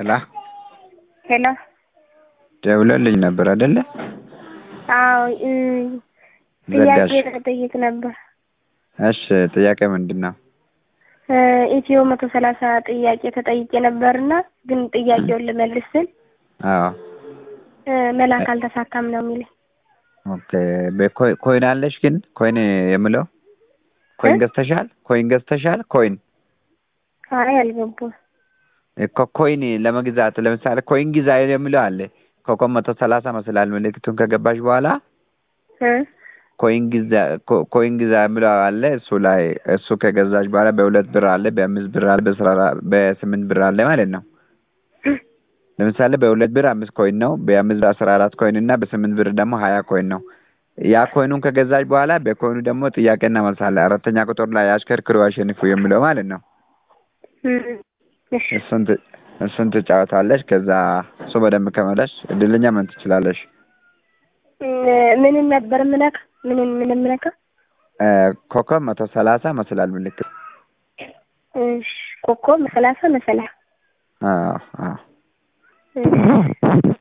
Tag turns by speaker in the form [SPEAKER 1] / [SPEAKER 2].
[SPEAKER 1] ሄሎ
[SPEAKER 2] ሄሎ
[SPEAKER 1] ደውለልኝ ነበር አይደለ?
[SPEAKER 2] አዎ እ ጥያቄ
[SPEAKER 1] ዘጋሽ።
[SPEAKER 2] ተጠይቅ ነበር።
[SPEAKER 1] እሺ ጥያቄ ምንድን ነው?
[SPEAKER 2] እ ኢትዮ መቶ ሰላሳ ጥያቄ ተጠይቄ ነበርና ግን ጥያቄውን ልመልስ ስል
[SPEAKER 1] አዎ
[SPEAKER 2] እ መላክ አልተሳካም ነው የሚለኝ።
[SPEAKER 1] ኦኬ በኮይ ኮይን አለሽ ግን ኮይን የምለው ኮይን
[SPEAKER 2] እ?
[SPEAKER 1] ገዝተሻል? ኮይን ገዝተሻል? ኮይን
[SPEAKER 2] አይ አልገባም።
[SPEAKER 1] እኮ ኮይን ለመግዛት ለምሳሌ ኮይን ግዛ የሚለው አለ። ኮከብ መቶ ሰላሳ መስላል ምልክቱን ከገባሽ በኋላ
[SPEAKER 2] እ
[SPEAKER 1] ኮይን ግዛ ኮ- ኮይን ግዛ የሚለው አለ። እሱ ላይ እሱ ከገዛሽ በኋላ በሁለት ብር አለ፣ በአምስት ብር አለ፣ በአስራ አራት በስምንት ብር አለ ማለት ነው። ለምሳሌ በሁለት ብር አምስት ኮይን ነው፣ በአምስት ብር አስራ አራት ኮይን እና በስምንት ብር ደግሞ ሀያ ኮይን ነው። ያ ኮይኑን ከገዛች በኋላ በኮይኑ ደግሞ ጥያቄና መልስ አለ። አራተኛ ቁጥር ላይ አሽከርክሩ አሸንፉ የሚለው ማለት ነው።
[SPEAKER 2] እ እሺ
[SPEAKER 1] እሱን ት- እሱን ትጫወታለሽ። ከዛ እሱ በደንብ ከመለሽ እድለኛ ምን ትችላለሽ።
[SPEAKER 2] እ ምንን ነበር ምነካ? ምንን ምን ምነካ?
[SPEAKER 1] እ ኮከብ መቶ ሰላሳ መስላል ምልክት
[SPEAKER 2] እሺ ኮከብ ሰላሳ መሰላ
[SPEAKER 1] አዎ አዎ
[SPEAKER 2] እሺ